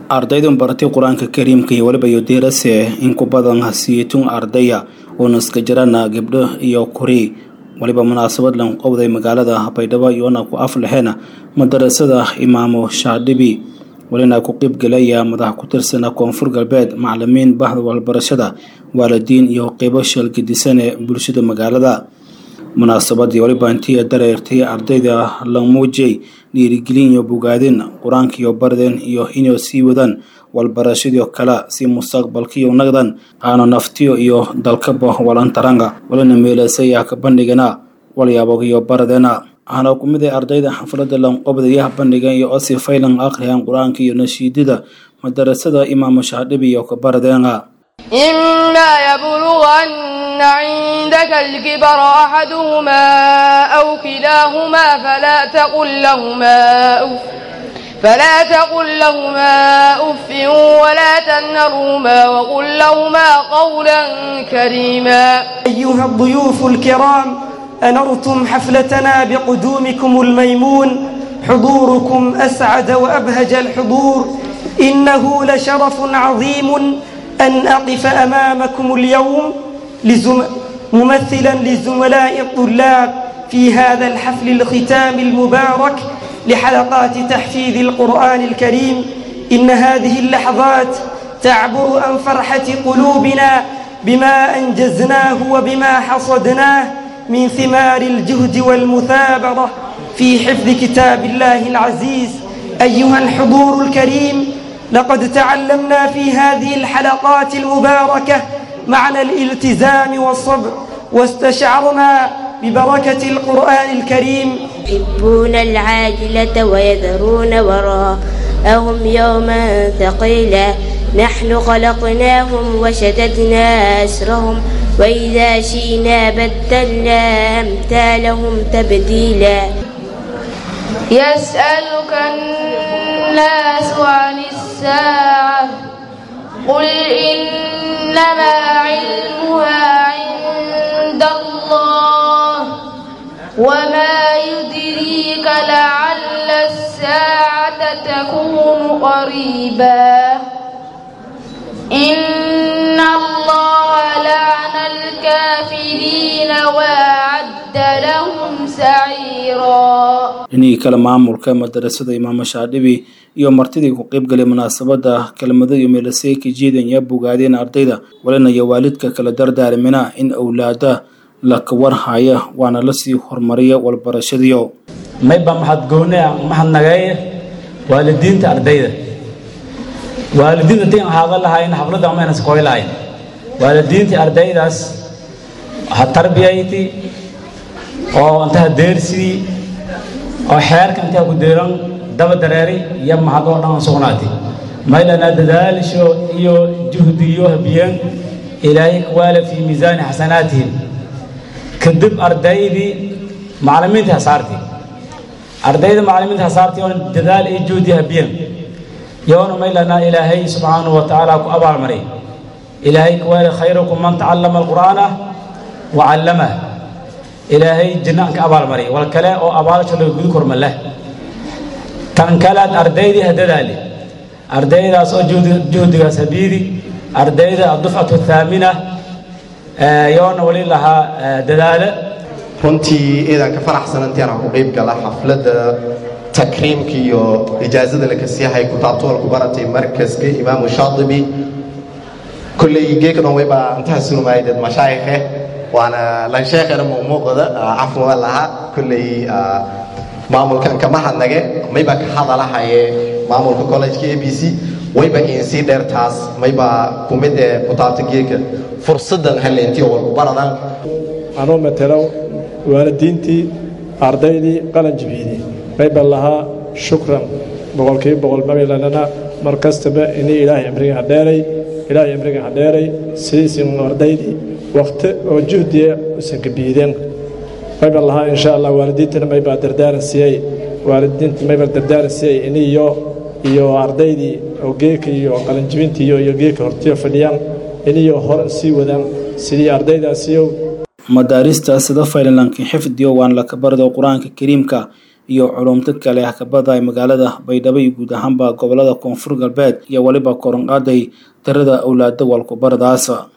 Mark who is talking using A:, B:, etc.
A: ardaydan baratay qur-aanka kariimka iyo weliba iyo diirase in ku badan siitun ardaya uuna iska jirana gabdho iyo kuri waliba munaasabad lan qowday magaalada baydhabo iyoona ku aflexeena madarasada imaamo shaadhibi walina ku qeybgelaya madax ku tirsana koonfur galbeed macalimiin bahda walbarashada waalidiin iyo qeybo sheelgedisan ee bulshada magaalada munaasabadii waliba intii dareertay ardayda la muujiyey dhiirigelin iyo bogaadin qur-aanka iyo bardeen iyo inay sii wadaan walbarashadii kale si mustaqbalkiiyo nagdan aana naftiyo iyo dalkaba walantaranga walina meelasayaa ka bandhigana walyaabo iyo baradeena waxaana ku mid ah ardayda xafladda lanqobdayaha bandhigan iyo osi faylan akhriyaan qur-aanka iyo nashiidada madarasada imaamu shaadhibi iyo ka baradeena
B: إما يبلغن عندك الكبر أحدهما أو كلاهما فلا تقل لهما أف فلا تقل لهما أف ولا تنهرهما وقل لهما قولا كريما
C: أيها الضيوف الكرام أنرتم حفلتنا بقدومكم الميمون حضوركم أسعد وأبهج الحضور إنه لشرف عظيم أن أقف أمامكم اليوم لزم... ممثلا لزملاء الطلاب في هذا الحفل الختام المبارك لحلقات تحفيظ القرآن الكريم إن هذه اللحظات تعبر عن فرحة قلوبنا بما أنجزناه وبما حصدناه من ثمار الجهد والمثابرة في حفظ كتاب الله العزيز أيها الحضور الكريم لقد تعلمنا في هذه الحلقات المباركة معنى الالتزام والصبر واستشعرنا ببركة القرآن الكريم
D: يحبون العاجلة ويذرون وراءهم يوما ثقيلا نحن خلقناهم وشددنا أسرهم وإذا شئنا بدلنا أمثالهم تبديلا
B: يسألك الناس عن الساعة قل إنما علمها عند الله وما يدريك لعل الساعة تكون قريبا إن الله لعن الكافرين وأعد لهم سعيرا
A: inii kale maamulka madarasada imaamo shaadhibi iyo martidii ku qeybgalay munaasabada kelmado iyo meelasey ka jiidan yaa bogaadeen ardayda walina iyo waalidka kala dardaarimina in awlaada la kawarhaya waana lasii horumariya walbarashadiyo
E: mayba maxad goone maxad nageeye waalidiinta ardayda waalidiinta intii ahaada lahayn xafladda mayna iskooy lahayn waalidiintii ardaydaas ha tarbiyayti oo intaha deersidii oo xeerka intaa ku deeran daba dareeri iyo mahad oo dhan sugnaatay maylana dadaalisho iyo juhdiyo habiyeen ilaahay kuwaala fii miisaani xasanaatihim kadib ardaydii macallimiinta hasaartii ardayda macallimiinta hasaartii oo dadaal iyo juhdi habiyeen yoona maylana ilaahay subxaanahu wa tacaala ku abaalmaray ilaahay kuwaala khayrukum man tacallama alqur'aana wa callamah ilaahay jinnaan ka abaalmaray wal kale oo abaalasho laga gudi korma leh tan kalead ardaydii hadadaali ardaydaas oo juhdigaas habiidi ardayda adufcatu thaamina yoona wali lahaa dadaale
F: runtii iidan ka faraxsanantiana ku qayb gala xafladda takriimka iyo ijaazada lakasiyahay kutaabtoolku baratay markaska imaamu shaadibi kolley geekadon wayba intaha sunumaaydeed mashaayikhe waana lansheekhena muuqmuuqda cafwa laha kolley maamulkan kama hadnage mayba ka hadalahaye maamulka collejka a b c wayba insii dheertaas mayba kumid ee kutaabta geeka fursadan haleentiyo walku baradan
G: anuu matelo waalidiintii ardaydii qalanjibiidii mayba lahaa shukran boqolkiiba boqol mabaylanana mar kastaba inii ilaahay amriga hadheeray ilaahay amriga hadheeray sidiisin ardaydii wakti oo juhdiya usan kabiideen mayba lahaa insha allah waalidiintana maybaa dardaaran siiyey waalidiinta mayba dardaaran siiyey iniyo iyo ardaydii oo geeka iyo qalanjibintii iyo iyo geeka hortiyo fadhiyaan iniyo hor sii wadaan sidii ardaydaasiyo
A: madaarista sida faylanlanka xifdiyo waan laka bardo qur-aanka kariimka iyo culumto kale hakabada ay magaalada baydhabo iyo guud ahaanba gobolada koonfur galbeed iyo weliba koronqaaday tirada awlaada walkubaradaas